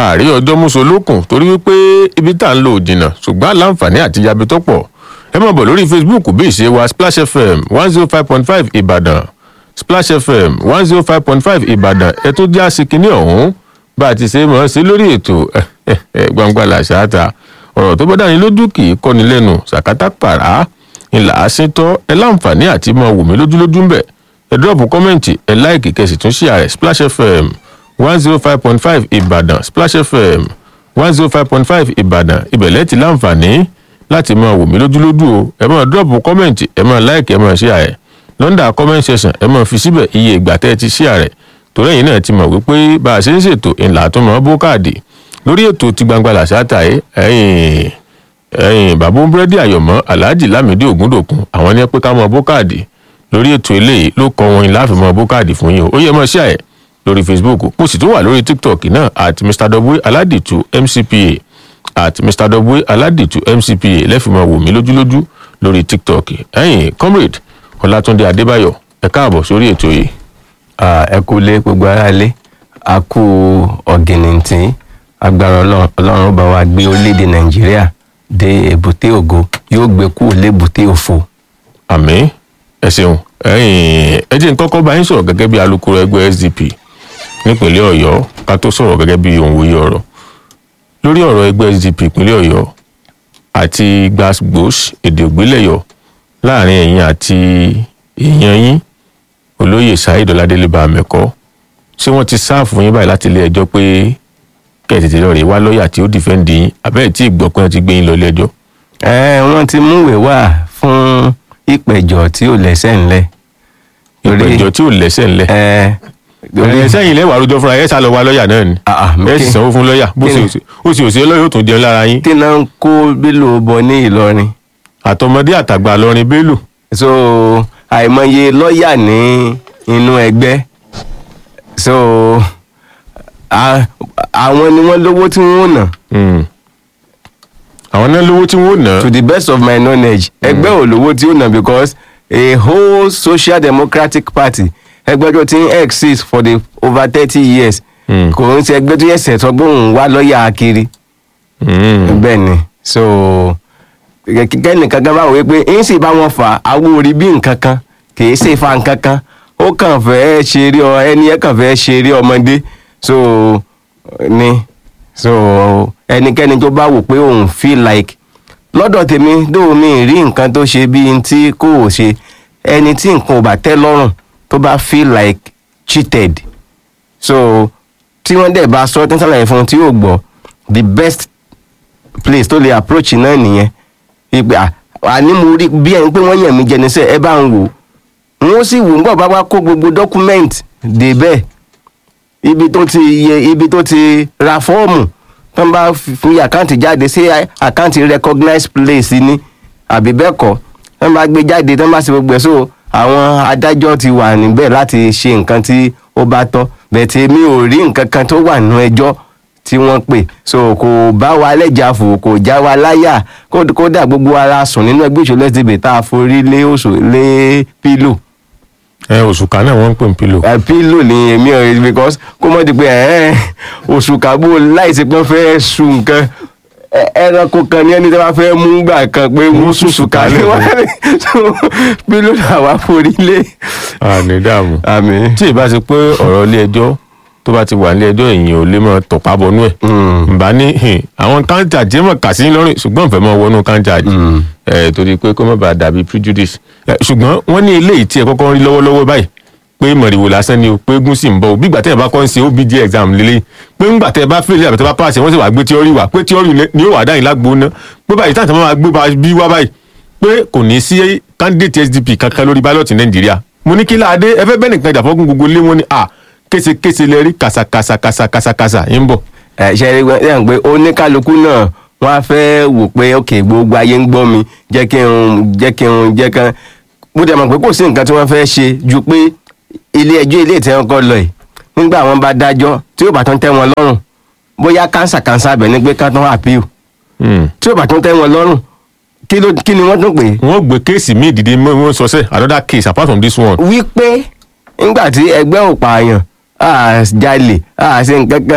ààrí ọjọ́ mùsùlùkùn torí wípé ibi tá à ń lò jìnnà ṣùgbọ́n àlàǹfààní àti yabi tó pọ̀ ẹ máa bọ̀ lórí facebook bí ìṣe wa splash fm one zero five point five ìbàdàn splash fm one zero five point five ìbàdàn ẹ tó já sí kinní ọ̀hún bá a ti ṣe mọ̀ ọ́ sí lórí ètò gbangba làṣáàtà ọ̀rọ̀ tó bá dání lójú kì í kọ́ni lẹ́nu ṣàkátà pàrà ńlá àṣetọ́ ẹ láǹfààní àti máa wò mí lójúlójú ń bẹ̀ ẹ dúrọ́ọ̀pù kọ́mẹ̀ntì ẹ láìkì kẹsì tún ṣí ààrẹ splash fm one zero five point five ìbàdàn splash fm one zero five point five ìbàdàn ibẹ̀lẹ́ ti láǹfààní láti máa wò mí lójúlójú o ẹ máa dúrọ́ọ̀pù kọ́mẹ̀ntì ẹ máa láìkì ẹ máa ṣí ààrẹ lọ́ndà comment section ẹ máa fi síbẹ̀ iye ìgbà tẹ́ ẹ ti ṣí ààrẹ torí ẹ̀yin náà ti mọ̀ wípé bá a ṣe ń ṣètò ńlá tó mọ̀ bó káàdì lórí ètò ti gbangba làṣáàtà ẹ ẹ̀yìn ẹ̀yìn bàbá búrẹ́dì àyọ̀mọ́ aláàjì lámìdí ògúndòkun àwọn ní ẹ pé ká mọ bó káàdì lórí ètò eléyìí ló kọ wọn láàfin mọ bó káàdì fún yín o ó yẹ mọ ṣíà ẹ lórí facebook mo sì tún wà lórí tiktok náà at mr w aládìtú mcpa at mr w aládìtú mcpa lẹ́fìmọ̀ wò mí lójúlójú lórí tiktok ẹ̀yìn comrade ọlátúndé adébáyọ̀ ẹ káàbọ̀ sórí ètò yìí. ẹ kú lé gbogbo ara lé a kú ọ̀gìnìntìn agbára ọlọ́run bá wa gbé orílẹ̀-èdè nàìjíríà dé èbúté ògo yóò gbé kúrò lébùté òfo. àmì ẹ ṣeun ẹ̀yin ẹ jẹ́ n kọ́kọ́ bá yín sọ̀rọ̀ gẹ́gẹ́ bí alukoro ẹgbẹ́ sdp nípínlẹ̀ ọ̀yọ́ ká tó sọ̀rọ̀ gẹ́gẹ́ bí òǹwòye ọ̀rọ̀ lórí ọ̀rọ̀ ẹgbẹ́ sdp ìpínlẹ̀ ọ̀yọ́ àti gbàgbós èdè ògbélẹ̀yọ̀ láàrin ẹ̀yin àti èèyàn yín olóyè saheed ọládélé bàmẹ́kọ́ ṣé wọ́n ti sáàfù yín báyìí láti ilé ẹjọ́ pé kẹ́ ẹ̀ tètè lọ rè wá lọ́ọ̀yà tí ó dìfẹ́ǹdì yín àbẹ́ẹ̀ tí ìgbọ́ pé wọ́n ti gbé yín lọ ilé ẹjọ́. ẹ wọ́n ti múwèé wá fún ìpẹ̀jọ́ tí ò lẹ́sẹ̀ ńlẹ̀. ìpẹ̀jọ́ tí ò lẹ́sẹ̀ ńlẹ̀. ẹ ẹ sẹ́yìn lẹ́wà àròjọ fúnra ẹ sá lọ wá lọ́ọ̀yà náà ni ẹ sì sanwó fún lọ́ọ̀yà bó sì ó sì òsè lọ́ọ̀yà ó tún jẹun lára yín. kí náà ń kó bélò bọ ní ìlọrin. àtọmọdé àtàgbà lọrin bélò. so àìmọye lọ́ọ̀yà ní inú ẹgbẹ́ so àwọn ni wọ́n lówó tí wọ́n ná. àwọn náà lówó tí wọ́n ná. to the best of my knowledge ẹgbẹ́ ò lówó tí ó ná because a whole social democratic party ẹgbẹ́ tó ti ń exist for the over thirty years kò ń ṣe ẹgbẹ́ tó yẹ ṣẹ̀tọ́ gbóhùn wá lọ́ọ̀yà kiri bẹ́ẹ̀ ni so kẹ́kẹ́ nìkan kan bá wọ pé ń sì bá wọn fà àwọn orí bí nǹkan kan kì í ṣe fa nǹkan kan ó kàn fẹ́ ṣeré ọ ẹni ẹ kàn fẹ́ ṣeré ọmọdé so ni so ẹnikẹ́ni tó bá wò pé òun feel like lọ́dọ̀ tèmi dóò mi rí nǹkan tó ṣe bíi tí kò ṣe ẹni tí nǹkan ò bá tẹ́ lọ́rùn tó bá feel like cheated so tí wọ́n dẹ̀ bá sọ tí wọ́n ṣàlàyé fún un tí yóò gbọ́ the best place tó lè approach náà nìyẹn ìgbà àní mo rí bí ẹni pé wọ́n yàn mí jẹ níṣẹ́ ẹ bá ń wò wọ́n sì wò ń gbọ́ bá wá kó gbogbo document dé bẹ́ẹ̀ ibi tó ti yẹ ibi tó ti ra fọ́ọ̀mù tó ń bá fi àkáǹtì jáde sí àkáǹtì recognized place ni àbí bẹ́ẹ̀ kọ́ tó ń bá gbé jáde tó ń bá ṣe gbogbo ẹ̀ so àwọn adájọ́ ti wà níbẹ̀ láti ṣe nǹkan tí ó bá tọ́ bẹ̀tẹ̀ mi ò rí nǹkan kan tó wà nínú ẹjọ́ tí wọ́n pè so kò bá wa lẹ́jà fò kò já wa láyà kódà gbogbo ara sùn nínú ẹgbẹ́ ìṣòlẹ̀ síbi tá a forí lé oṣù lé pílò ẹ òṣùkà náà wọ́n ń pè ní pílò. ẹ pílò ni èmi ò rí because kó mọ̀ di pé ẹ òṣùkà bó láìsí pé wọ́n fẹ́ sun nǹkan ẹranko kan ní ẹni tí wọ́n fẹ́ mú gbà kan pé wọ́n ṣùṣùkà ní wọ́n rí pílò náà wá forí lé. àní dààmú àmì. tí ì bá ti pé ọ̀rọ̀ ilé ẹjọ́ tó bá ti wà nílé ẹjọ́ èyàn ò lè mọ tọ̀pá bọnú ẹ̀ nbà ní àwọn káńtà jẹ́ mọ̀ kà sí lọ́rùn ṣùgbọ́n ìfẹ́ mọ̀ wọnú káńtà ẹ̀ torí pé kó má bàa dàbí prejudice ṣùgbọ́n wọ́n ní eléyìí tí ẹ kọ́kọ́ rí lọ́wọ́lọ́wọ́ báyìí pé mọ̀rìwò lásán ni o pé gún sì ń bọ̀ o bí gbàtẹ́ ẹ̀ bá kọ́ ń ṣe obj exam lélẹ̀ pé ń gbàtẹ́ ẹ bá fèlè àbẹ̀tẹ́ bá pàṣẹ wọ́n sì wá gbé tíọ́rì wá pé tíọ́rì ni yóò wá dáyìn lágbo ná pé báyìí táǹtà máa gbé bí wá báyìí pé kò ní sí candidate sdp kankan lórí ballot nàìjíríà mo ní kí láadé ẹ fẹ́ bẹ́ẹ̀ nìkan ìdàfọ́gùn gbogbo lé wọn ni à késekése lẹ rí kàsàkàsàkàsàkàsà yín bọ̀. ẹ ṣe é rí ẹ pé oníkálukú náà wọn á fẹ́ wò pé ok gbogbo ayé ń gbọ́ mi jẹ́ kí n jẹ́ kí n jẹ́ kán bó dẹ̀ mọ̀ pé kò sí nǹkan tí wọ́n fẹ́ ṣe ju pé ilé ẹjọ́ ilé ìtẹ́ wọn kọ́ lọ yìí nígbà wọn bá dájọ́ tí yóò bá tún tẹ́ wọn lọ́rùn bóyá kánsà kánsà bẹ̀ ní pé ká tún appeal tí yóò bá tún tẹ́ wọn lọ́rùn kí ló kí ni wọ́n tún pè é. wọ́n gbé kéèsì míì dìde mọ́ wọ́n sọ sẹ́ another case apart from this one. wípé nígbà tí ẹgbẹ́ ò pààyàn a jalè a ṣe nǹkan kan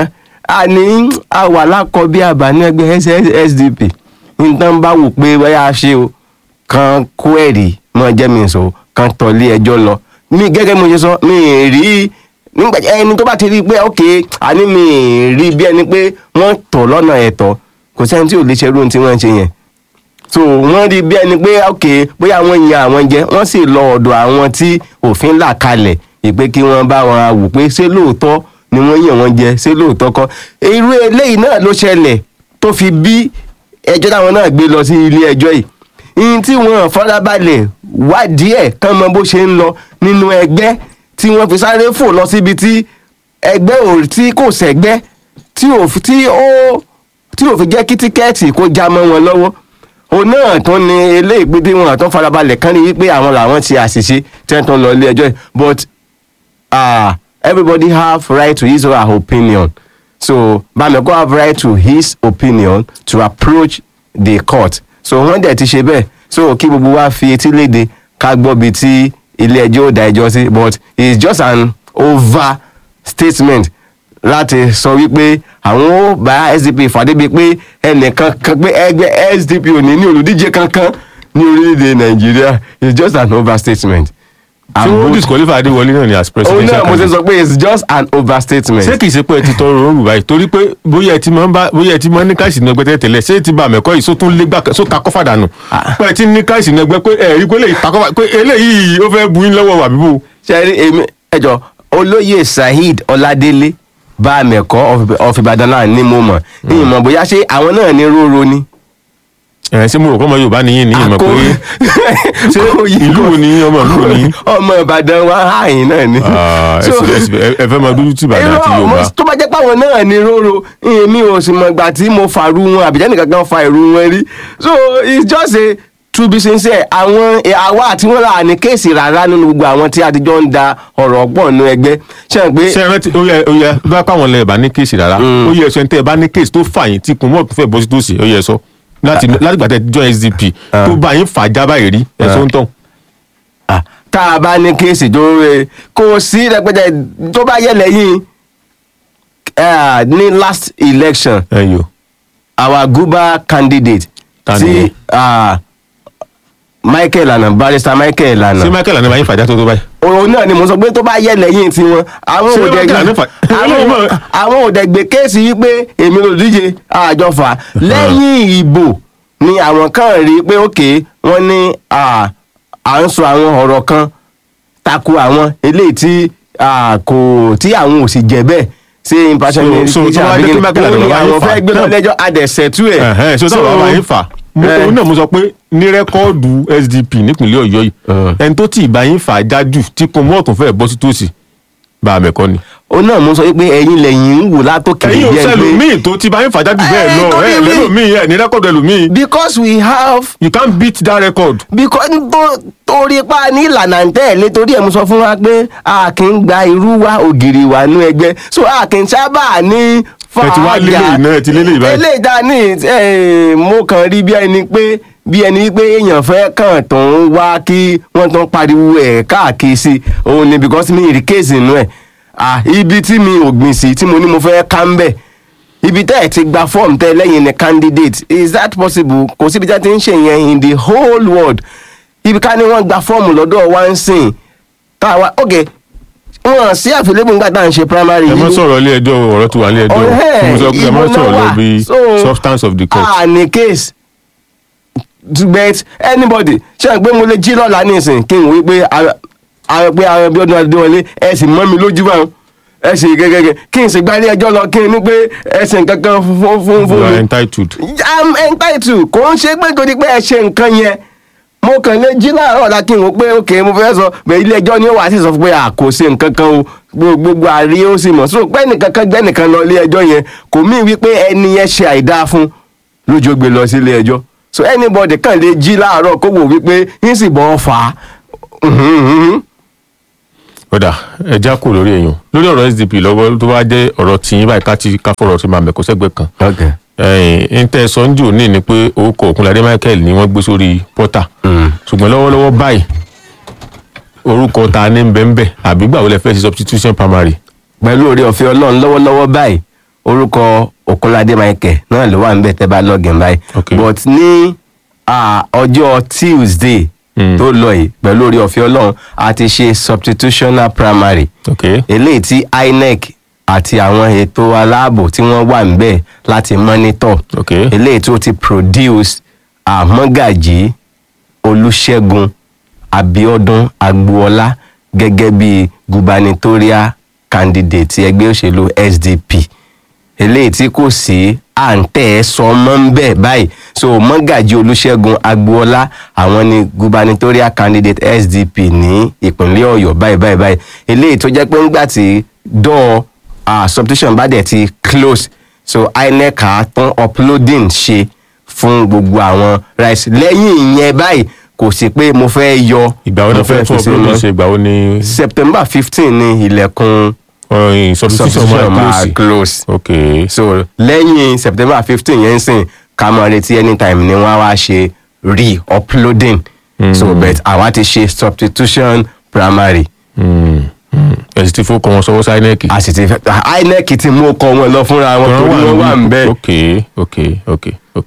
àní àwà lákọ bí àbáni ẹgbẹ́ sdp nǹkan bá wò pé bóyá a ṣe o kan kó ẹ̀rí mọ́ jẹ́ mi sọ kan tọ̀lé ẹjọ́ lọ mi gẹ́gẹ́ mo ṣe sọ mi ì rí nígbà ẹni tó bá ti rí i pé ok àní mi ì rí bí ẹni pé wọ́n tọ̀ lọ́nà ẹ̀tọ́ kò sẹ́ni tí ò lè ṣerú ohun tí wọ́n ń ṣe yẹn so wọ́n rí bí ẹni pé ok bóyá wọ́n yan àwọn jẹ wọ́n sì lọ ọ̀dọ̀ àwọn tí òfin là kalẹ̀ ìpè kí wọ́n bá wọn wò pé ṣé lóòótọ́ ni wọ́n yàn wọ́n jẹ ṣé lóòótọ́ kọ́ irú eléyìí náà ló ṣẹlẹ̀ tó fi bí ẹjọ́ táwọn náà gbé lọ sí ilé ẹjọ́ yìí ihun tí wọ́n farabalẹ̀ wádìí ẹ̀ kán mọ bó ṣe ń lọ nínú ẹgbẹ́ tí wọ́n fi sáré fò lọ síbi tí ẹgbẹ́ ò tí kò sẹ́gbẹ́ tí ò fi tí ó tí ò fi jẹ́ kí tíkẹ́ẹ̀tì kó já mọ́ wọn lọ́wọ́ òun náà tún ni eléyìí pé bí wọn àtún farabalẹ̀ kán ní wípé àwọn làwọn ti àṣìṣe tí wọ́n tún lọ ilé ẹjọ́ yìí but uh, everybody have right to his or her opinion so Bameko have right to his opinion to approach the court so wọ́n dẹ̀ ti ṣe bẹ́ẹ̀ so kí gbogbo wa fi etí léde ká gbọ́ bí tí ilé ẹjọ́ ò dá ẹjọ́ sí but it's just an over statement láti sọ wípé àwọn ó bá SDP fàdé bíi pé ẹnìkan kan pé ẹgbẹ́ SDP ò ní ní olùdíje kankan ní orílẹ̀-èdè Nàìjíríà it's just an overstatement. tí wọ́n disqualify adéwọlé náà ni as òun presidential náà mo ṣe candidate. sọ pé it's just an overstatement. ṣé kìí ṣe pé ẹ ti tọrọ òórùn báyìí torí pé bóyá ẹ ti máa ń bá bóyá ẹ ti máa ń ní káìsì ní ẹgbẹ́ tẹ́lẹ̀ ṣé ti bá àmẹ́kọ́ yìí sótún lé gbà só ta kọ́fà dànù pé ẹ ti ní káìsì ní ẹgbẹ́ pé ẹ rí pé eléyìí ta kọ́fà pé eléyìí ó fẹ́ bu yín lọ́wọ́ wà bíbó. ṣe rí èmi ẹjọ olóyè saheed ọládélé bá mẹkọ of Ìbàdàn náà ní mo mọ ní ìmọ̀ bóyá ṣé àwọn náà ní róró ni. ẹ ṣé mo rò pé ọmọ Yorùbá nìyí ní ìmọ̀ pé ṣé ìlú wo ni ọmọ ìlú wo ni. ọmọ Ìbàdàn wa àyìn náà ni. Ah, ẹ So- sì- ẹ- ẹ fẹ́ máa dúdú tì Ìbàdàn àti Irọ́, Yorùbá. mo- tó bá jẹ́ pé àwọn náà ní róró èmi ò sì mọ̀ ìgbà tí mo fàrú wọn àbíjẹ́ nìkan kan fa ìrú wọn rí so it's just a to be sincere àwọn eh, àwa àti wọn là ní kéèsì rárá nínú gbogbo àwọn tí adijọ́ ń da ọ̀rọ̀ pọ̀ nínú ẹgbẹ́ ṣe é pé ṣé ẹ rántí ó yẹ ó yẹ bá pàwọn lẹ bá ní kéèsì rárá ó yẹ ẹsọ ẹni tẹ ẹ bá ní kéèsì tó fà yín tí kun mọ́ fẹ́ bọ́ sí tòsí ó yẹ ẹsọ láti láti gbàtẹ́ join SDP tó bá yín fà já báyìí rí ẹsọ ń tàn. Ah, tá a bá ní kéèsì tó rẹ kò sí rẹpẹtẹ tó bá yẹ lẹ́yìn eh, ní last election ẹ yò our guba candidate Ta tí ni? ah, Michael Lana barrister Michael Lana ṣé Michael àná bá yín fà já tó tó báyìí. òun náà ni mo sọ pé tó bá yẹ lẹ́yìn tiwọn àwọn Ṣé òde Michael Lana fà- àwọn Mọ̀- àwọn òde gbé kéèsì yìí pé èmi ló díje àjọfà lẹ́yìn ìbò ni àwọn kan rí i pé òkè wọ́n ní ah, à ń sọ àwọn ọ̀rọ̀ kan tako àwọn eléyìí tí ah, kò tí àwọn ò sì jẹ́ bẹ́ẹ̀ ṣé impartial So- so tó wá dé pé Michael Lana òun ni bá yín àwọn fà. fẹ́ gbé lọ lẹ́jọ́ adẹ̀sẹ̀tú ẹ̀ Ẹ̀hẹ́n, ṣé sábà bá yín fà mo Eh. òun náà mo sọ pé ní rẹ́kọ́ọ̀dù SDP nípìnlẹ̀ Ọ̀yọ́ yìí Eh. ẹni tó tì í bá yín fà jájú tí kun mọ́ ọ̀tún fẹ́ bọ́ sí tòsí bá a mẹ́kọ́ ni. òun náà mo sọ pé ẹ̀yin lẹ́yìn ń wò látòkè ẹ̀yin ò bí ẹni pé- sẹ́lòmíì tó ti bá yín fà jájú bẹ́ẹ̀ Eh, lọ torí ẹ̀ mi- lẹ́lòmíì ẹ̀ ní rẹ́kọ́ọ̀dù ẹlòmíì because we have you can't beat that record. because tó torí pa ní ìlànà ń tẹ̀lé torí ẹ̀ mo sọ fún wa pé a kì í gba irú wa ògiri wa nú ẹgbẹ́ so a kì í sábà ní Ẹ ti wá lélẹ̀ iná, ẹ ti lélẹ̀ báyìí. eléyìí dá ní eh, mo kàn rí bí ẹni pé bí ẹni pé èèyàn fẹ́ kàn tó ń wá kí wọ́n tó ń pariwo ẹ̀ káàkiri sí òun ni because mi ì rí kéèsì inú ẹ̀ ah ibi tí mi ò gbìn sí tí mo ní mo fẹ́ ká ń bẹ̀ ibi tẹ́ ẹ̀ ti gba fọ́ọ̀mù tẹ́ lẹ́yìn ní candidate is that possible kò síbi tẹ́ ti ń ṣe yẹn in the whole world ibi ká ní wọ́n gba fọ́ọ̀mù lọ́dọ̀ wá ń sìn káwa ok wọn sí àfilébù nígbà tá à ń ṣe primary ẹ mọ yìí. sọ̀rọ̀ ilé ẹjọ́ ọ̀rọ̀ tó wà ní ẹjọ́ Ọ̀hẹ́, tí mo sọ pé ẹ mọ ìbò náà sọ̀rọ̀ lọ wà. bí So, substance of the court. ah ní case but anybody ṣe é pé mo lè jí lọ́la nísìn kí n wí pé àwọn pé àwọn ẹbí ọdún adéwọlé ẹ sì mọ́ mi lójú báwọn ẹ sì gẹ́gẹ́ kí n sì gba ilé ẹjọ́ lọ kí n ní pé ẹ ṣe nǹkan kan fún fún fún you are mi entitled. i'm entitled kò ń ṣe pé torí pé ẹ ṣe nǹkan yẹn mo kàn lè jí láàárọ̀ ọ̀la kí n wò pé ok mo fẹ́ sọ bẹ́ẹ̀ ilé ẹjọ́ ni ó wà sí sọ fún pé à kò ṣe nǹkan kan o Gbo- gbogbo àrí ó sì mọ̀ so pé nìkan kan gbẹ́ nìkan lọ ilé ẹjọ́ yẹn kò mí wípé ẹni yẹn ṣe àìdáa fún lójó gbé lọ sí ilé ẹjọ́ so anybody kàn lè jí láàárọ̀ kó wò wípé yín sì bọ́ fà á ọ̀dà ẹja kò lórí èèyàn lórí ọ̀rọ̀ SDP lọ́wọ́ tó bá jẹ́ ọ̀rọ̀ tìyín báyìí ká ti ká fọ̀rọ̀ sí máa mẹ́kọ́ sẹ́gbẹ́ kan. okay. ẹ̀yìn ntẹ́ sọ́njò ní ni pé orúkọ Òkúnládé Michael ni wọ́n gbé sórí pọ́tà ṣùgbọ́n lọ́wọ́lọ́wọ́ báyìí orúkọ ta ní bẹ́ńbẹ́ àbí gbàwó lẹ fẹ́ ṣe substitution primary. pẹ̀lú oore ọ̀fẹ́ ọlọ́run lọ́wọ́lọ́wọ́ báyìí orúkọ Okunlade Michael náà ló wà ń bẹ̀ tẹ́ bá login báyìí Okay. but ní ah, ọjọ́ Tuesday Mm. tó lọ yìí pẹ̀lú orí ọ̀fẹ́ Ọlọ́run a ti ṣe substitutional primary ok eléyìí tí INEC àti àwọn ètò aláàbò tí wọ́n wà níbẹ̀ láti monitor ok eléyìí tó ti produce àmọ́gàjì olùṣègùn abiodun agboola gẹ́gẹ́ bí gubernatorial candidate ẹgbẹ́ òṣèlú sdp eléyìí tí kò sí à ń tẹ̀ ẹ́ sọ mọ́ ń bẹ̀ báyìí so mọ́gàjì olùṣègùn agboola àwọn ni gubernatorial candidate sdp ní ìpínlẹ̀ ọ̀yọ́ báyìí báyìí báyìí eléyìí tó jẹ́ pé ńgbà tí dọ́ọ̀ uh, substitution bá dẹ̀ ti close so inec á tún uploading ṣe fún gbogbo àwọn rice lẹ́yìn ìyẹn báyìí kò sí pé mo fẹ́ yọ ìgbà wo ni mo fẹ́ fún fi sí ọpọlọ mọ́. ṣe ìgbà wo ni september fifteen ni ilẹ̀kùn ọ̀rìn substitution substitution máa máa close close ok so lẹ́yìn september fifteen yẹn ń sìn ká máa retí anytime ni wọ́n á wá ṣe re-uploading so but àwa ti ṣe substitution primary Hmm, hmm. ẹ sì ti fowó kọ wọn sọwọ́ sí inec a sì ti fẹ́ inec ti mú ọkọ wọn lọ fúnra wọn torí wọn wà ń bẹ́ẹ̀. ok ok ok ok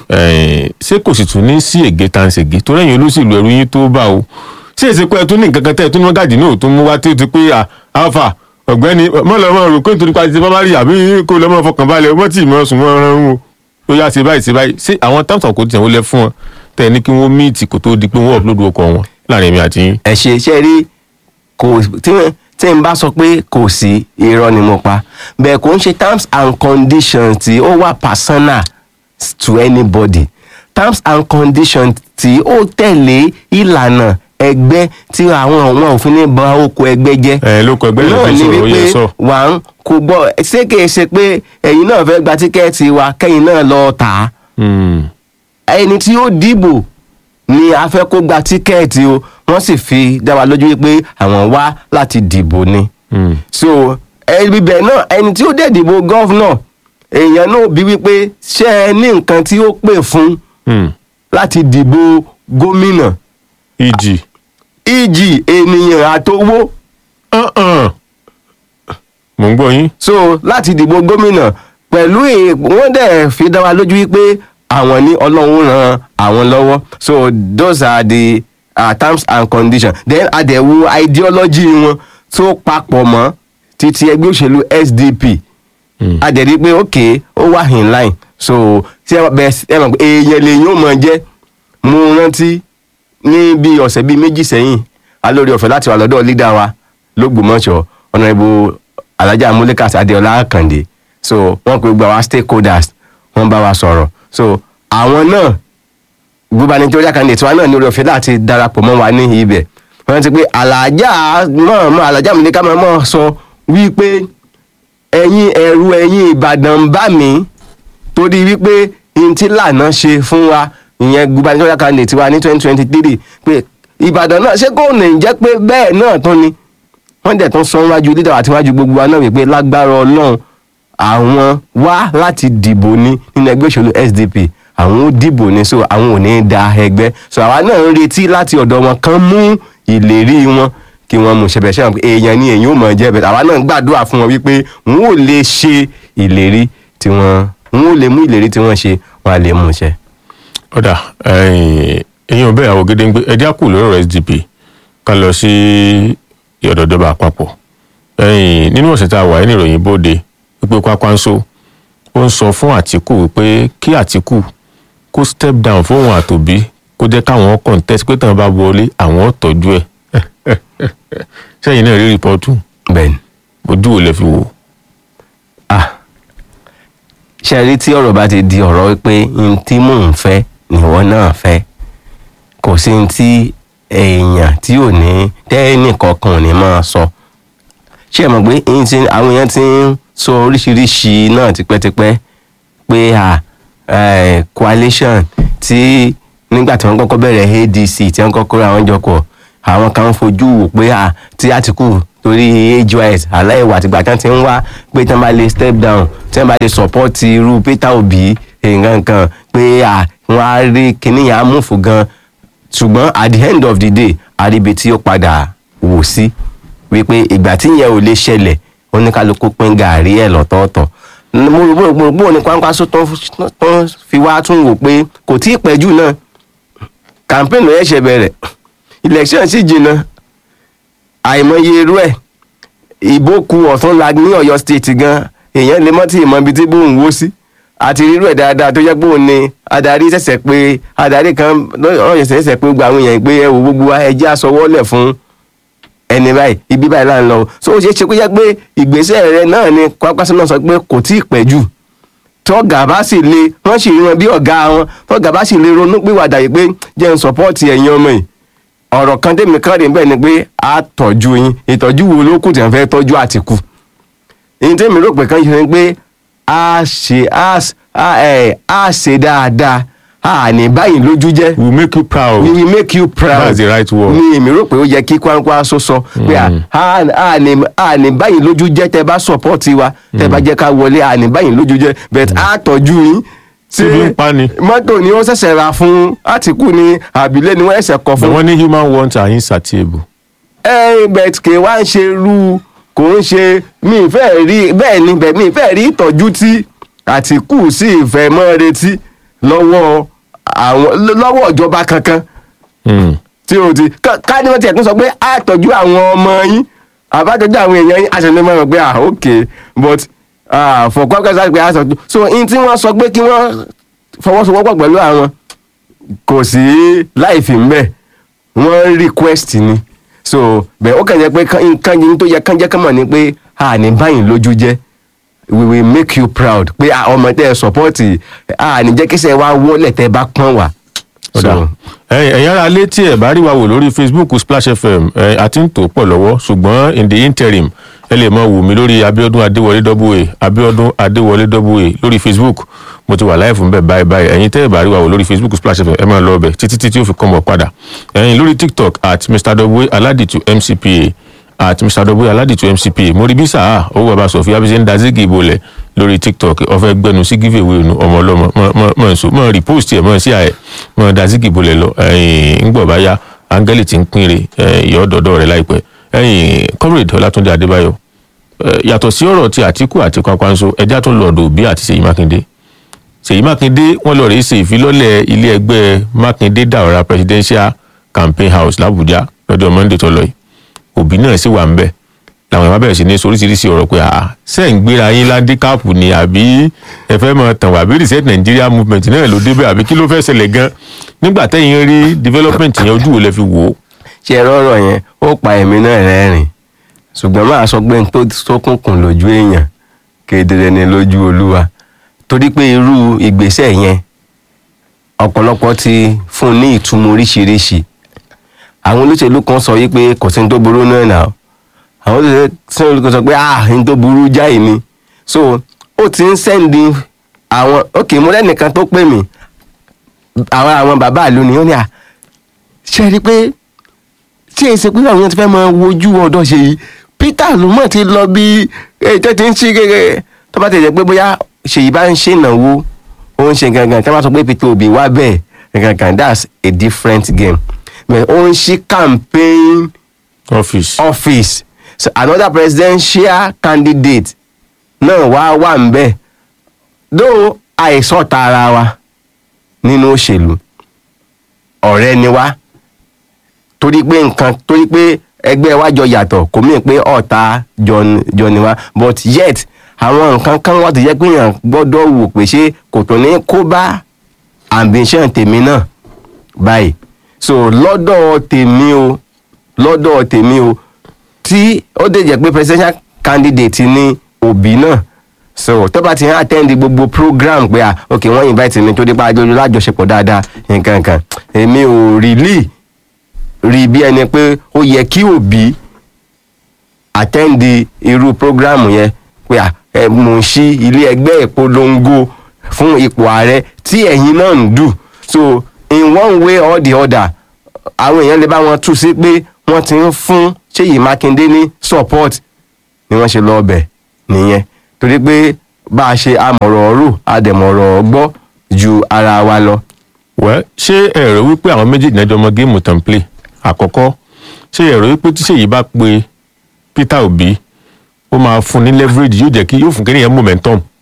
Eh, ṣé kò sì tún ní sí ègé tá à ń ṣègé torí ẹ̀yin olóṣèlú ẹ̀rú yín tó bá o ṣé èsì pé ẹ tún ní nǹkan kan tẹ́ ẹ tún ní mọ́gàjì náà tó mú wá tí ó ti pé à, alpha ọ̀gbẹ́ni mọ́lọ́mọ́ rò pé nítorí pàṣẹ bá bá rí àbí kó lọ́mọ fọkàn balẹ̀ ọmọ tí ìmọ̀ sùn mọ́ ọ̀ràn wọn ó yá ṣe báyìí ṣe báyìí ṣé àwọn terms and conditions wo lẹ fún wọn tẹ́ ẹ ní kí wọ́n míìtì kó tó di pé wọ́n upload ọkọ̀ wọn láàrin èmi àti yín. ẹ ṣe iṣẹ́ rí kò tí tí n bá sọ pé kò sí irọ́ ni mo pa bẹ́ẹ̀ kò ń ṣe terms and conditions tí ó wà personal to anybody terms and conditions tí ó tẹ̀lé ìlànà ẹgbẹ́ tí àwọn àwọn òfin ní ba oko ẹgbẹ́ jẹ́ ẹ ló kọ ẹgbẹ́ yẹn fi sọ̀rọ̀ ó yẹ sọ. wà ń kò gbọ́ ṣé kìí ṣe pé ẹ̀yin náà fẹ́ gba tíkẹ́ẹ̀tì wa kẹ́yìn náà lọ tà á Hmm, ẹni tí ó dìbò ni a fẹ́ kó gba tíkẹ́ẹ̀tì o wọ́n sì fi dá wa lójú wípé àwọn wá láti dìbò ni. hmm. so ẹbí bẹ́ẹ̀ náà ẹni tí ó dẹ̀ dìbò gọ́vnọ̀ èèyàn náà bí wípé ṣé ẹ ní nǹkan tí ó pè fún Hmm. láti dìbò gómìnà ìjì. ìjì ènìyàn àtowó Uh-uh. mò ń gbọ́ yín. so láti dìbò gómìnà pẹ̀lú èè wọ́n dẹ̀ fi dá wa lójú wípé àwọn ní ọlọ́run ran àwọn lọ́wọ́ so those are the uh, terms and conditions then àdẹ̀wò ideology wọn tó papọ̀ mọ́ títí ẹgbẹ́ òṣèlú SDP àdẹ̀rí pé ok ó wà in line so tí ẹ bẹ ẹ mọ̀ pé èèyàn lèyìn ó mọ̀ jẹ́ mo rántí ní bí ọ̀sẹ̀ bíi méjì sẹ́yìn alórí ọ̀fẹ́ láti wà lọ́dọ̀ lídà wa lógbòmọ̀ṣọ́ ọ̀nàrẹ́bù alájà amúlékàsí adéọlá àkàndé so wọ́n pe gbogbo àwọn stakeholders wọ́n bá wa sọ̀rọ̀ so àwọn náà gubernatorial candidate wa náà ní orí ọ̀fẹ́ láti darapọ̀ mọ́ wa ní ibẹ̀ wọ́n ti pé alájà mọ̀ọ́mọ́ alájà amúlékà mọ̀ọ́mọ́ sọ wípé ẹ̀yin ẹ̀rù ẹ̀yin ìbàdàn ń bà mí torí wípé n tí lànà ṣe fún wa ìyẹn gubernatorial candidate wa ní twenty twenty three pé ìbàdàn náà ṣé kò ní jẹ́ pé bẹ́ẹ̀ náà tún ni wọ́n dẹ̀ tún sọ wájú leader àti wájú gbogbo wa náà wípé lágbára ọlọ́run àwọn wá láti dìbò ní nínú ẹgbẹ́ òṣèlú SDP àwọn ó dìbò ní so àwọn ò ní da ẹgbẹ́ so àwa náà ń retí láti ọ̀dọ̀ wọn kán mú ìlérí wọn kí wọ́n mú ṣẹbẹ̀ ṣẹ́wọ̀n pé èèyàn ni èèyàn ò mọ̀ jẹ́ bẹ̀rẹ̀ àwa náà ń gbàdúrà fún wọn wípé wọn ò lè ṣe ìlérí tí wọ́n wọn ò lè mú ìlérí tí wọ́n ṣe wọn à lè mú ṣẹ. ọ̀dà ẹ̀yin ọ̀bẹ ìyàwó gédéǹgbé ẹ̀dí àkù lórí ọ̀rọ̀ SDP ká lọ sí ìyọ̀dọ̀dọ̀bà àpapọ̀ ẹ̀yìn nínú ọ̀sẹ̀ tá a wà ní ìròyìn bóde wípé Kwakwanso ó ń sọ fún Àtìkù wípé kí Àtìkù kó step down fóun àtòbí kó jẹ́ káwọn contest pé tàn bá wọlé àwọn tọ́jú ẹ̀ sẹ́yìn náà rí rìpọ́tù bẹ́ẹ̀ni ojú ò lè fi wò. ah ṣe rí tí ọ̀rọ̀ bá ti di ọ̀rọ̀ pé n tí mò ń fẹ́ nìwọ náà fẹ́ kò sí n tí èèyàn tí ò ní tẹ́ẹ̀nì kankan ò ní máa sọ ṣé ẹ mọ̀ pé n ti àwọn èèyàn ti ń sọ oríṣiríṣi náà tipẹ́tipẹ́ pé à eh, coalition tí nígbà tí wọ́n kọ́kọ́ bẹ̀rẹ̀ ADC tí wọ́n kọ́kọ́ ra wọn jọ pọ̀ àwọn kan ń fojú wò pé à tí Àtìkù torí AGYS aláìwà àtìgbà tí wọ́n ti ń wá pé tí wọ́n bá lè step down tí wọ́n bá lè support irú Peter Obi nǹkan kan pé à wọ́n á rí kinní yẹn á múfù gan ṣùgbọ́n at the end of the day àríbi tí ó padà wò sí wípé ìgbà tí yẹn ò lè ṣẹlẹ̀ oníkálukú pín gàárì ẹ̀ lọ́tọ̀ọ̀tọ̀ mo rò bó bó bó ni Kwankwaso tó ń- tó ń fi wá tún wò pé kò tí ì pẹ́ jù náà campaign ló yẹ ṣe bẹ̀rẹ̀ election sì jìnnà àìmọye irú ẹ̀ ìbò ku ọ̀tún la ní Ọ̀yọ́ state gan èèyàn lè mọ́ tí ìmọ̀ ibi tí bóun wó sí àti rírú ẹ̀ dáadáa tó jẹ́ pé òun ni adarí ṣẹ̀ṣẹ̀ pé adarí kan lọ́yọ̀ ṣẹ̀ṣẹ̀ pé gbogbo àwọn èèyàn pé ẹ wò gbogbo wa, ẹ jẹ́ aṣọwọ́lẹ̀ fún ẹni báyìí ibi báyìí là ń lọ o. so ó ṣeé ṣe kó jẹ́ pé ìgbésẹ̀ rẹ náà ni Kwankwaso náà sọ pé kò tí ì pẹ́ jù tọ́gà bá sì le wọ́n sì rí wọn bí ọ̀gá wọn tọ́gà bá sì le ronú pìwàdà yìí pé jẹ́ n sọ́pọ́ọ̀tì ẹ̀yin ọmọ yìí ọ̀rọ̀ kan tèmi kan rè bẹ́ẹ̀ ni pé a tọ́jú yín ìtọ́jú wo ló kù tí wọ́n fẹ́ tọ́jú Àtìkù èyí tèmi rò pé kan ṣe ni pé a ṣe a s- a ẹ̀ a ṣe dáadáa a ní báyìí lójú jẹ́ we will make you proud we will make you proud That's the right word. ni èmi rò pé ó yẹ kí Kwankwaso sọ pé à á á ní á ní báyìí lójú jẹ́ tẹ́ bá sọ̀pọ́ọ̀tì wa tẹ́ bá jẹ́ ká wọlé à ní báyìí lójú jẹ́ but á tọ́jú yín Tí bí ń pa ni. mọ́tò ni ó ṣẹ̀ṣẹ̀ ra fún Àtìkù ni àbílẹ̀ ni wọ́n ṣẹ̀ṣẹ̀ kọ but fún wọ́n ní human wants are insatiable. ẹ bet kì í wá ń ṣe irú kò ń ṣe mi ì fẹ́ rí bẹ́ẹ̀ ni bẹ́ẹ̀ mi ì fẹ́ rí ìtọ́jú tí Àtìkù sì fẹ́ mọ́ retí lọ́wọ́ àwọn lọ́wọ́ ìjọba kankan Mm. tí o ti ká ká ní wọ́n tiẹ̀ tún sọ pé a tọ́jú àwọn ọmọ yín àbájọ́jú àwọn èèyàn yín aṣọ ní mọ̀ pé ah ok but ah for Kwankwaso pé a sọ so in tí wọ́n sọ pé kí wọ́n fọwọ́sowọ́pọ̀ pẹ̀lú àwọn kò sí láìfì mbẹ́ wọ́n request ni so bẹ́ẹ̀ ó kàn jẹ́ pé kán- nǹkan yìí tó yẹ kán jẹ́ kán mọ̀ ni pé a ní báyìí lójú jẹ́ we will make you proud pé ah, ọmọ tẹ́ ẹ support a ní jẹ́ kíṣẹ́ wa wọlé tẹ́ bá pọ́n wá. ọ̀dà ẹ̀yin ẹ̀yin ará ilé tí ẹ̀ bá rí wa wò lórí facebook splash fm ẹ̀ àti ń tò pọ̀ lọ́wọ́ ṣùgbọ́n in the interim ẹ lè mọ wò mí lórí abiodun adéwọlé double a abiodun adéwọlé double a lórí facebook mo ti wà láì fún bẹ́ẹ̀ báyìí báyìí ẹ̀yin tẹ́ ẹ̀ bá rí wa wò lórí facebook splash fm ẹ máa lọ ọbẹ̀ títí títí ó fi kọ́ mọ̀ padà ẹ̀yin lórí tiktok at mr double aladitu mcpa at mr double aladitu mcpa mo rí bí sáà owó bàbá sọfíà bí ṣe ń da zigi ìbolẹ̀ lórí tiktok ọfẹ gbẹnu sí giveaway nu ọmọ ọlọmọ mọ mọ nso mọ repost ẹ mọ sí àyẹ mọ da zigi ìbolẹ̀ lọ ẹyìn ńgbọ bá yá áńgẹ́lì tí ń pínre ìyọ́ dọ̀dọ̀ rẹ̀ láìpẹ́ ẹyìn comrade ọlátúndé adébáyọ̀ ẹ, yàtọ̀ sí ọ̀rọ̀ ti àtìkù àti Kwankwaso ẹjá tún lọ́ọ̀dọ̀ òbí àti ṣèyí mákindé ṣèyí mákindé wọ́n lọ rèé ṣe ìfilọ́lẹ̀ ilé ẹgbẹ́ mákindé dàwọ́ra presidential campaign house làbújá lọ́jọ́ monday tó lọ yìí òbí náà sì wà ń bẹ̀ làwọn ìwà bẹ̀rẹ̀ sí ní soríṣiríṣi ọ̀rọ̀ pé àá ṣe ń gbéra yín ládíkàpù ni àbí ẹ fẹ́ mọ tàn wá àbí reset Nigeria movement náà ló débẹ̀ àbí kí ló fẹ́ ṣẹlẹ̀ gan nígbà tẹ́yìn rí development yẹn ojú wo lẹ fi wò ó. ṣe ẹ̀rọ ọ̀rọ̀ yẹn ó pa èmi náà rẹ́rìn ṣùgbọ́n máa sọ pé n tó ṣókùnkùn lójú èèyàn kedere ni lójú olúwa torí pé irú ìgbésẹ̀ yẹn ọ̀pọ̀lọpọ̀ ti fún un ní ìtumọ̀ oríṣiríṣi àwọn olóṣèlú kan sọ wípé kò sí ní tó burú náà nà àwọn olóṣèlú kan sọ pé ah ní tó burú jáì ni so ó ti ń sẹ́ndì àwọn ok mo lẹ́nìkan tó pè mí àwọn àwọn bàbá ìlú ni ó ní à ṣe rí i pé tí èsì pé àwọn yẹn ti fẹ́ máa wojú ọ̀dọ́ ṣe yìí Peter ló mọ̀ ti lọ bí ètò ti ń ṣí gẹ́gẹ́ tó bá ti jẹ́ pé bóyá ṣèyí bá ń ṣe ìnáwó ó ń ṣe gangan tí wọ́n bá sọ pé Peter Obi wá bẹ́ẹ̀ gangan that's a different game but ó ń ṣí campaign office office so another presidential candidate náà wá wà ń bẹ̀ though àìsọ̀tà ara wa nínú òṣèlú ọ̀rẹ́ ni wá torí pé nǹkan torí pé ẹgbẹ́ wa jọ yàtọ̀ kò mí pé ọ̀tá jọ ni- jọ ni wá but yet àwọn nǹkan kan wà tó jẹ́ pé èèyàn gbọ́dọ̀ wò pé ṣé kò tó ní kó bá ambition tèmi náà báyìí so lọ́dọ̀ tèmi o lọ́dọ̀ tèmi o tí ó dé jẹ́ pé presidential candidate ní òbí náà so tó bá ti ń attend gbogbo program pé ah ok wọ́n invite mi tó dé pa àjọyọ̀ lájọṣepọ̀ dáadáa nǹkan kan èmi ò really rí bí ẹni pé ó yẹ kí òbí attend irú program yẹn pé à ẹ mò ń ṣí ilé ẹgbẹ́ ìpolongo fún ipò ààrẹ tí ẹ̀yin náà ń dù so in one way or the other àwọn èèyàn lè bá wọn tú sí pé wọ́n ti ń fún Ṣèyí Mákindé ní support ni wọ́n ṣe lọ ọbẹ̀ nìyẹn torí pé bá a ṣe amọ̀rọ̀ rò adẹ̀mọ̀rọ̀ gbọ́ ju ara wa lọ. wẹ́ ṣé ẹ̀rọ wípé àwọn méjì náà jọ mọ géèmù tán play àkọ́kọ́ ṣé ẹ̀rọ wípé tí Ṣèyí bá pe Peter Obi ó máa fún ní leverage yóò jẹ́ kí yóò fún kéèyàn momentum tó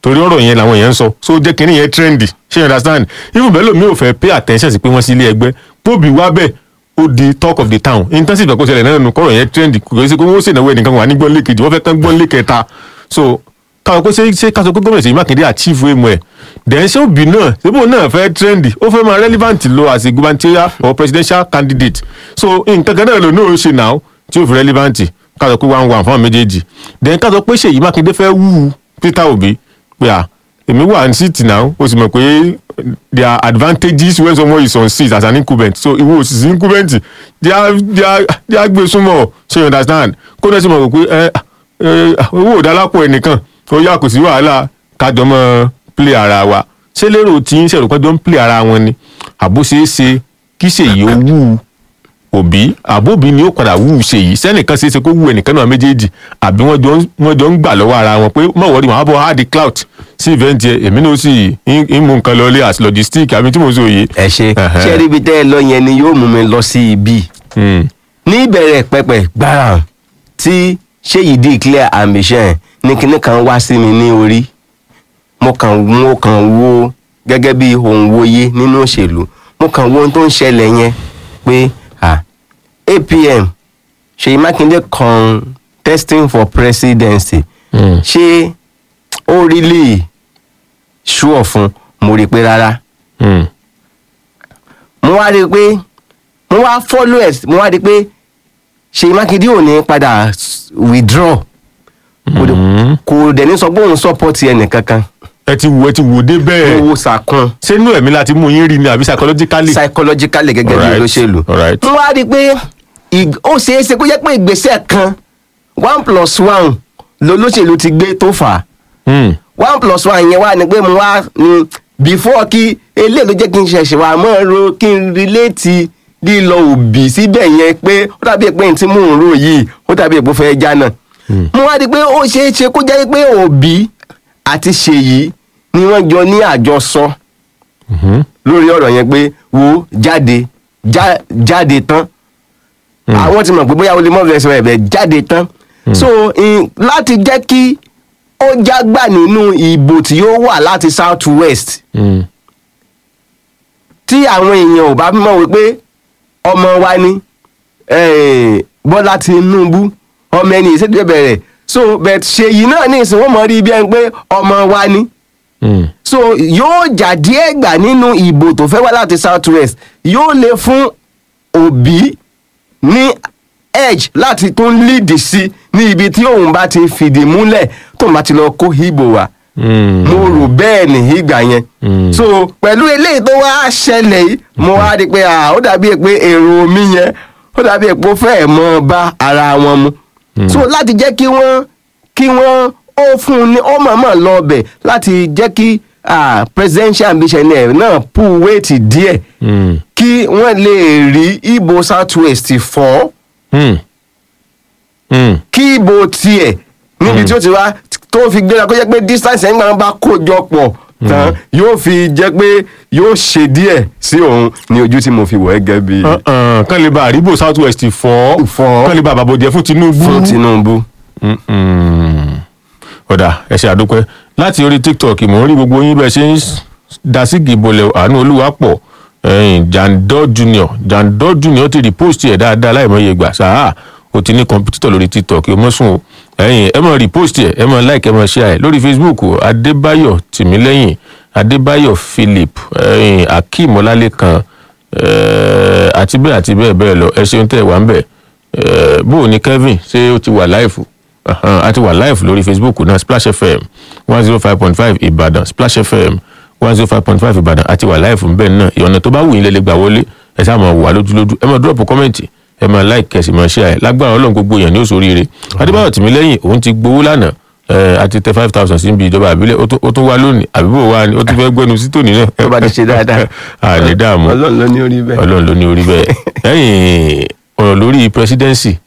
torí ọ̀rọ̀ yẹn làwọn èèyàn ń sọ so jẹ́ kínní yẹn trendy ṣé you understand even bẹ́ẹ̀ lómi ò fẹ́ pay attention sí pé wọ́n sí ilé ẹgbẹ́ póbi wá bẹ́ẹ̀ ó di talk of the town intensive ẹ̀kọ́ ṣẹlẹ̀ náà nù kọ́rọ̀ yẹn trendy kò sí pé wọ́n ṣèǹdàwó ẹnìkan wà ní gbọ́n lé kejì wọ́n fẹ́ kán gbọ́n lé kẹta so káwọn pé ṣé ṣé káṣọ pé gómìnà Ṣèyí Mákindé achieve emu ẹ̀ then ṣé òbí náà ṣébò náà fẹ́ trendy ó fẹ́ máa relevant lo as a gubernatorial or presidential candidate so nǹkan kan náà ló náà ó ṣe now tí ó fi relevant káṣọ pé one one fún àwọn méjèèjì then káṣọ pé Ṣèyí Mákindé fẹ́ wú Peter Obi pé à èmi wà ní seat now ó sì mọ̀ pé there are advantages when someone is on seat as an incumbent so ìwọ òsì incumbent they are they are they are gbé súnmọ́ ṣe you understand kó náà sì mọ̀ pé ẹ ẹ owó òdálápọ̀ ẹnìkan ó yà kò sí wàhálà kájọ mọ́ play ara wa ṣé lérò tí ń ṣèrò pẹ́jọ́ ń play ara wọn ni àbó ṣeé ṣe kí ṣèyí ó wú òbí àbóbi ni ó padà wú ṣèyí sẹ́nìkan ṣeé ṣe kó wú ẹnìkan náà méjèèjì àbí wọ́n jọ ń wọ́n jọ ń gbà lọ́wọ́ ara wọn pé mọ̀wọ́rì wọn á bọ̀ hard clout sí event yẹn èmi náà sì ń mú nǹkan lọlé as logistic àbí tí mo sọ yìí. ẹ ṣe Ẹhẹ́. ṣé ríbi tẹ́ ẹ lọ yẹn ni yóò mú mi lọ sí ibi Hmm. ní ìbẹ̀rẹ̀ pẹpẹ gbàrà tí ṣéyí declare ambition ní kinní kan wá sí mi ní orí mo kàn mo kàn wo gẹ́gẹ́ bí ohun wòye nínú òṣèlú mo kàn wo ohun tó ń ṣẹlẹ̀ yẹn pé ah, APM Ṣèyí Mákindé contesting for presidency Hmm. ṣé ó really sure fún mo rí i pé rárá Hmm. mo wá rí i pé mo wá follow ẹ̀ mo wá rí i pé Ṣèyí Mákindé ò ní padà s- withdraw kò dẹ̀- Hmm. kò dẹ̀ ní sọ pé òun support ẹnìkankan ẹ ti wò ẹ ti wò dé bẹ́ẹ̀ mo wo sàkún ṣé inú ẹ̀mí láti mú yín rí ni àbí psychologically. psychologically gẹ́gẹ́ bí Alright, olóṣèlú alright. mo wá rí i pé ig- ó ṣeé ṣe kó jẹ́ pé ìgbésẹ̀ kan one plus one lolóṣèlú ti gbé tó fà á Hmm. one plus one yẹn wà ní pé mo wá ní before kí eléyìí ló jẹ́ kí n ṣẹ̀ṣẹ̀ wà mọ́ ro kí n relate lílọ òbí síbẹ̀ yẹn pé ó dàbí pé n tí mò ń rò yìí ó dàbí pé ó fẹ́ já náà. mo wá rí i pé ó ṣeé ṣe kó jẹ́ pé òbí àti ṣèyí ni wọ́n jọ ní àjọsọ Mhm. lórí ọ̀rọ̀ yẹn pé wo jáde já- jáde tán àwọn ti mọ̀ pé bóyá o lè mọ̀ fẹ́ sọ ẹ̀bẹ̀ jáde tán so in, láti jẹ́ kí ó jágbà nínú ìbò tí ó wà láti south west Hmm. tí àwọn èèyàn ò bá mọ̀ wípé ọmọ wa ni eh, Bọ́lá Tinubu ọmọ ẹni ìṣèjọba bẹ̀rẹ̀ so but ṣèyí náà ní ìsìn wọ́n mọ̀ rí bí ẹni pé ọmọ wa ni Hmm. so yóò jà díẹ̀ gbà nínú ìbò tó fẹ́ wá láti south west yóò lè fún òbí ní edge láti tún lead sí ní ibi tí òun bá ti fìdí múlẹ̀ tóun bá ti lọ kó ìbò wá Hmm. mo rò bẹ́ẹ̀ ní ìgbà yẹn Mm. so pẹ̀lú eléyìí tó wá ṣẹlẹ̀ yìí mo wá rí i pé ah, ó dàbí pé èrò mi yẹn ó dàbí pé ó fẹ́ẹ̀ mọ́ bá ara wọn mu so láti jẹ́ kí wọ́n kí wọ́n ó fún un ní ó mọ̀ọ́mọ̀ lọ bẹ̀ láti jẹ́ kí ah, presidential ambition ẹ̀ náà pull weight díẹ̀ Hmm. kí wọ́n lè rí ìbò south west fọ́ Hmm. Hmm. kí ìbò tiẹ̀ níbi tí ó ti wá tó fi gbéra kó jẹ́ pé distance ẹ̀ ń gbà bá kó jọ pọ̀ tán yóò fi jẹ́ pé yóò ṣe díẹ̀ sí òun ní ojú tí mo fi wọ̀ ẹ́ gẹ́gẹ́ bí Uh-uh. kán lè ba àríbò south west fọ́ Fọ́. kán lè ba àbàbòjẹ́ fún Tinubu. fún Tinubu. Mm-mm. ọ̀dà ẹ ṣé àdúpẹ́ láti orí tiktok mò ń rí gbogbo yín bẹ́ẹ̀ ṣe ń dasí gìbọlẹ̀ àánú olúwapọ̀ ẹ̀yìn jandor junior jandor junior ti repost ẹ̀ dáadáa láìmọye ìgbà sáà o ti ní kọ̀mpútítọ̀ lórí tiktok o mọ̀ sùn o ẹ̀yìn ẹ mọ̀ repost ẹ̀ ẹ mọ̀ like ẹ mọ̀ share ẹ̀ lórí facebook adébáyọ̀ tìmílẹ́yìn adébáyọ̀ philip ẹ̀yìn akeem ọlálẹ́kan ẹ̀ àti bẹ́ẹ̀ àti bẹ́ẹ̀ bẹ́ẹ̀ lọ ẹ ṣeun tẹ́ ẹ wà ń bẹ̀ ẹ̀ bó o ní kevin ṣé ó ti wà láìfù Ahan, a ti wà live lórí facebook náà splash fm one zero five point five ìbàdàn splash fm one zero five point five ìbàdàn a ti wà live nbẹ náà ìyọ̀nà tó bá wù yín lè lè gbà wọlé ẹ sáà máa wà lójúlójú ẹ máa drop kọ́mẹ̀ntì ẹ máa like kẹsì máa share ẹ lágbára ọlọ́run gbogbo èèyàn ní òṣòríire adébáyọ̀ tìmílẹ́yìn òun ti gbowó lánàá ẹ a ti tẹ five thousand sí ibi ìjọba àbílẹ̀ ó tún- ó tún wá lónìí àbíbò wa ni ó tún fẹ́ gbẹnu sí tòní náà. tó bá ti ṣe dáadáa à ní dààmú ọlọ́run ló ní orí bẹ́ẹ̀. ọlọ́run ló ní orí bẹ́ẹ̀ lẹ́yìn ọ̀rọ̀ lórí presidency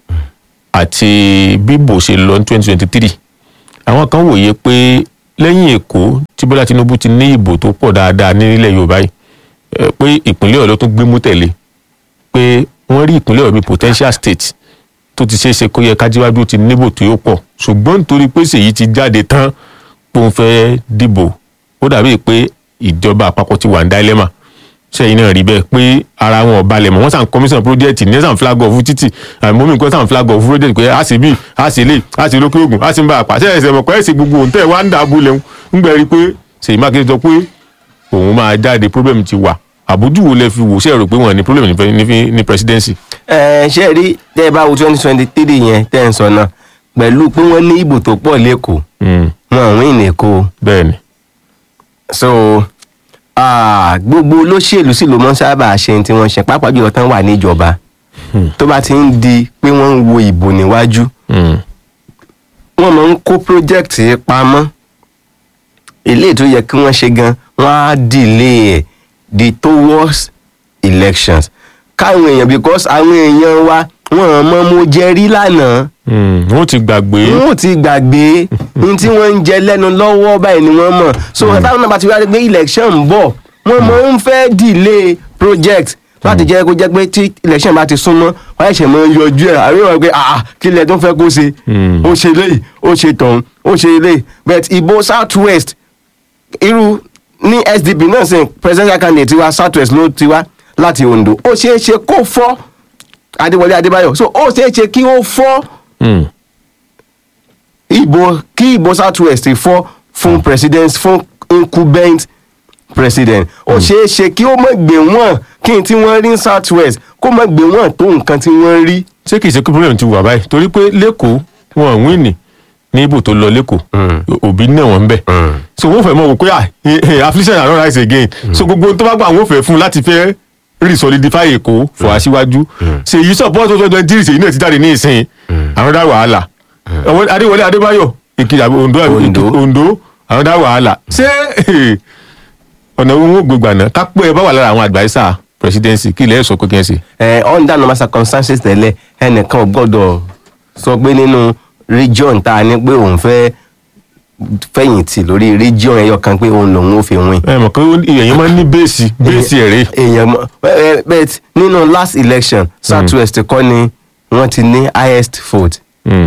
àti bíbò ṣe lọ ní twenty twenty three àwọn kan wòye pé lẹ́yìn èkó tí bọ́lá tinubu ti ní ìbò tó pọ̀ dáadáa nílẹ̀ yorùbá yìí eh, pé ìpínlẹ̀ ọ̀yọ́ tó gbé mú tẹ̀lé pé wọ́n rí ìpínlẹ̀ ọ̀yọ́ bíi potential state tó ti ṣeé ṣe kó yẹ kájíwájú ti níbò tó yóò pọ̀ ṣùgbọ́n nítorí pé ṣèyí ti jáde tán pé òun fẹ́ dìbò ó dàbí pé ìjọba àpapọ̀ ti wà ní dilemma sẹ́yìn náà rí bẹ́ẹ̀ pé ara wọn ò balẹ̀ mọ́ wọ́n sàn commission project ní sàn flag off títì àmọ́mí nǹkan sàn flag off project pé a sì bí a sì lè a sì lókè ògùn a sì ń bá a pàṣẹ ẹsẹ̀ mọ̀ pé ẹ̀sìn gbogbo òun tẹ̀ wá ń dà abúlé ń gbẹ rí pé Ṣèyí Mákindé sọ pé òun máa jáde problem ti wà àbójú wo lẹ fi wò ṣe rò pé wọn ní problem ní fe- ní fi- ní presidency. ẹ ṣe rí tẹ́ ẹ bá wo twenty twenty three yẹn tẹ́ ẹ ń sọ náà pẹ̀lú pé wọ́n ní ìbò tó pọ̀ lẹ́kọ̀ọ́ Mm, wọn ò win èkó bẹ́ẹ̀ ni so ah, gbogbo olóṣèlú sì ló mọ́ sábà ṣe tí wọ́n ṣe pàápàá jùlọ tán wà níjọba tó bá ti ń di pé wọ́n ń wo ìbò níwájú Mm, wọ́n máa ń kó project pamọ́ eléyìí tó yẹ kí wọ́n ṣe gan wọ́n á delay ẹ̀ di towards elections káwọn èèyàn because àwọn èèyàn wa wọ́n mọ̀ mo jẹ rí lánàá mm, wọ́n ti gbàgbé wọn ò ti gbàgbé ní tí wọ́n ń jẹ lẹ́nu lọ́wọ́ báyìí ni wọ́n mọ̀ so táwọn náà bá ti wá rí pé election ń bọ̀ wọ́n máa ń fẹ́ delay project láti jẹ́ kó jẹ́ pé tí election bá ti súnmọ́ wọ́n ṣẹ̀ṣẹ̀ máa ń yọjú ẹ̀ àbí wọ́n pé ah kí ilẹ̀ tó ń fẹ́ kó ṣe Mm. ó ṣe léyìí ó ṣe tọ̀hún ó ṣe léyìí but ìbò south west irú ní sdp náà sìn presidential candidate wa south west ló ti wá láti ondo ó ṣeé ṣe kó fọ́ adéwọlé adébáyọ̀ so ó ṣeé ṣe kí ó fọ́ Mm, ìbò kí ìbò south west fọ́ fún president fún incumbent president ó ṣeé ṣe kí ó mọ̀ gbé wọ́n kí n tí wọ́n rí ní south west kó mọ̀ gbé wọ́n tó nǹkan tí wọ́n rí. ṣé kìí ṣe pé problem ti wà báyìí torí pé lẹ́kọ̀ọ́ wọn ò wíìnì ní ibò tó lọ lẹ́kọ̀ọ́ òbí náà wọ́n ń bẹ̀ so wọ́n fẹ́ mọ̀ wò pé ah eh, eh, affliction and not rise again so gbogbo ohun tó bá gbà wọ́n fẹ́ fún láti fẹ́ resolidify èkó fọ aṣíwájú ṣèyí support tó twenty three ṣèyí náà ti jáde ní ìsìn àwọn dá wàhálà àwọn adéwọlé adébáyọ̀ èkìtì àbí ondo àbí Ondo. Èkìtì- ondo àwọn dá wàhálà ṣé eh, ọ̀nà owó wọn gbégbà náà ká pé ẹ bá wà lára àwọn adviser presidency kí ilẹ̀ ẹ̀ sọ pé kí ẹ ṣe. ẹ under normal circumstances tẹ́lẹ̀ ẹnìkan ò gbọ́dọ̀ sọ pé nínú region tá a ní pé òun fẹ́ fẹ̀yìntì lórí region ẹyọ kan pé òun lòun ò fi win. ẹ mọ̀ pé èèyàn máa ń ní bẹ́ẹ̀sì bẹ́ẹ̀sì ẹ̀rẹ́ èèyàn mọ ẹ bet nínú last election south west kọ́ ni wọ́n ti ní highest vote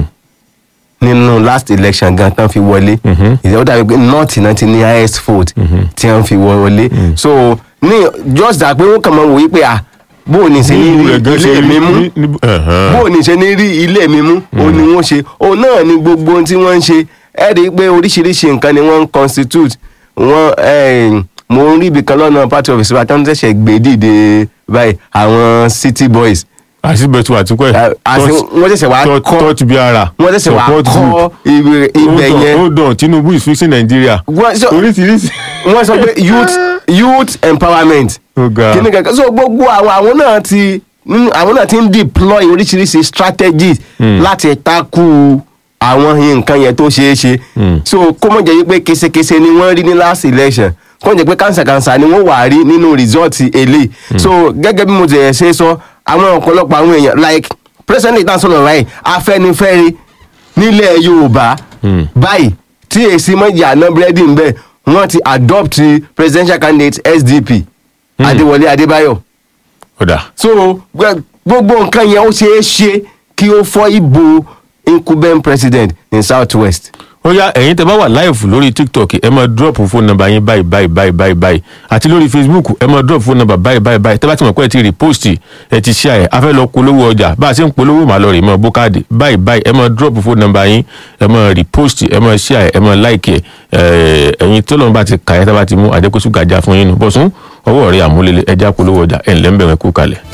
nínú last election gan tán fi wọlé Mhm. ìyẹn ó dàbí pé north náà ti ní highest vote tí wọ́n fi wọlé so ní just that pé wọ́n kàn máa wò wí pé ah bó o ní ṣe ní rí ilé mi mú bó o ní ṣe ní rí ilé mi mú o ní wọ́n ṣe òun náà ni gbogbo ohun tí wọ́n ń ṣe ẹ rí i pé oríṣiríṣi nǹkan ni wọ́n ń constitute wọ́n eh, mo ń rí ibì kan lọ́nà party office wa tí wọ́n ṣẹ̀ṣẹ̀ gbé dìde báyìí àwọn city boys àṣìbẹ̀tù àtúkọ̀ ẹ̀ àti wọ́n ṣẹ̀ṣẹ̀ wá kọ́ tọ́ọ̀tì bí ara wọ́n ṣẹ̀ṣẹ̀ wá support kọ́ group. ibẹ̀ ibẹ̀ Hold on, yẹn hold on tinubu is fixing nigeria Wọ́n- so- oríṣiríṣi. wọ́n sọ pé youth youth empowerment Ó ga. kíní kankan so gbogbo àwọn àwọn náà ti nínú- àwọn náà ti ń deploy oríṣiríṣi strategies láti takú àwọn nǹkan yẹn tó ṣeé ṣe so kó mọ̀ jẹ́ wípé késekése ni wọ́n rí ní last election kó mọ̀ jẹ́ pé kànsàkànsà ni wọ́n wà rí nínú result eléyìí so gẹ́gẹ́ bí mo ti ṣe sọ àwọn ọ̀pọ̀lọpọ̀ àwọn èèyàn like president ìtàn sọ̀rọ̀ báyìí afẹ́nifẹ́re nílẹ̀ yorùbá báyìí tí èsì mọ́jà àná búrẹ́dì ń bẹ̀ wọ́n ti adopt presidential candidate sdp adéwọlé adébáyọ̀ ọ̀dà so gbẹ- gbogbo nǹkan yẹn ó ṣeé ṣe kí ó fọ́ ìbò incumbent president ní south west. ó yá ẹ̀yin tẹ́ bá wà láìfù lórí tiktok ẹ máa drop phone number yín báyìí báyìí báyìí báyìí báyìí àti lórí facebook ẹ máa drop phone number báyìí báyìí báyìí tẹ́ bá ti mọ̀ pé ẹ ti repost ẹ ti share ẹ a fẹ́ lọ polówó ọjà bá a ṣe ń polówó màá lọ rè mọ́ bókàdì báyìí báyìí ẹ máa drop phone number yín ẹ máa repost ẹ máa share ẹ máa like ẹ ẹ̀yin tó lọ́nà bá ti kà ẹ́ tá bá ti mú àjẹkóṣù gàjà fún yín nù bọ́sùn ọwọ́ rẹ̀ àmúlélẹ̀ ẹja polówó ọjà ẹ̀ ńlẹ́ ń bẹ̀rẹ̀ kú kalẹ̀.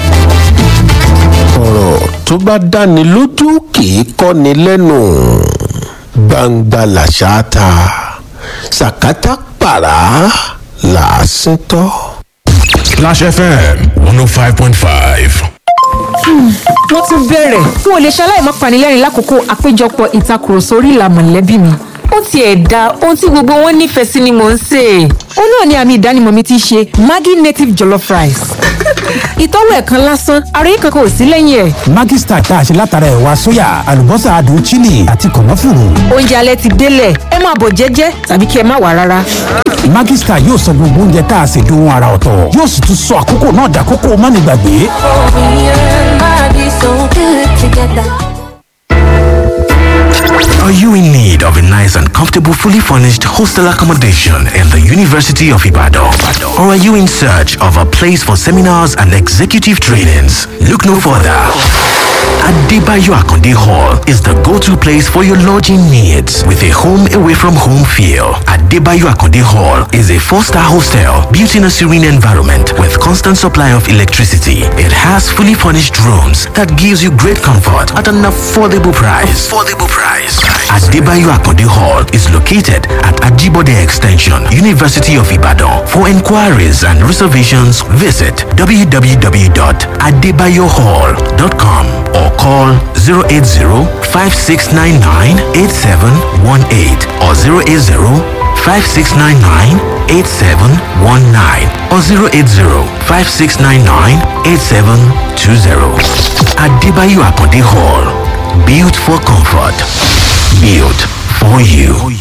ọ̀rọ̀ tó bá dáni lójú kì í kọ́ni lẹ́nu gbangba làṣà ta sàkátà pàrà làásìn tọ́. Splash FM 105.5. wọ́n tún bẹ̀rẹ̀ n ò lè ṣaláì má panilẹ́rìn lákòókò àpéjọpọ̀ ìtakùrọ̀sọ orí ìlà mọ̀lẹ́bí mi ó tiẹ̀ da ohun tí gbogbo wọn nífẹ̀ẹ́ sí ni mò ń sè é. ó náà ni àmì ìdánimọ̀ mi ti ṣe maggi native jollof rice ìtọ́wò ẹ̀ kan lásán ara yìí kankan ò sí lẹ́yìn ẹ̀. Maggi Star tá a ṣe látara ẹ̀wà sóyà àlùbọ́sà adùn chili àti kànáfùrù. oúnjẹ alẹ́ ti délẹ̀ ẹ máa bọ̀ jẹ́jẹ́ tàbí kí ẹ má wà rárá. Maggi Star yóò sọ gbogbo oúnjẹ tá a ṣe dohun ara ọ̀tọ̀ yóò sì tún sọ àkókò náà dàkókò mánigbàgbé. Are you in need of a nice and comfortable, fully furnished hostel accommodation in the University of Ibadan? Or are you in search of a place for seminars and executive trainings? Look no further. Adebayo Akonde Hall is the go-to place for your lodging needs with a home away from home feel. Adebayo Akonde Hall is a four-star hostel built in a serene environment with constant supply of electricity. It has fully furnished rooms that gives you great comfort at an affordable price. Affordable price. Adebayo Akonde Hall is located at Ajibode Extension, University of Ibadan. For inquiries and reservations, visit www.adebayohall.com or call 080-5699-8718 or 080-5699-8719 or 080-5699-8720. Adebayo Akonde Hall. Built for comfort. Built for you.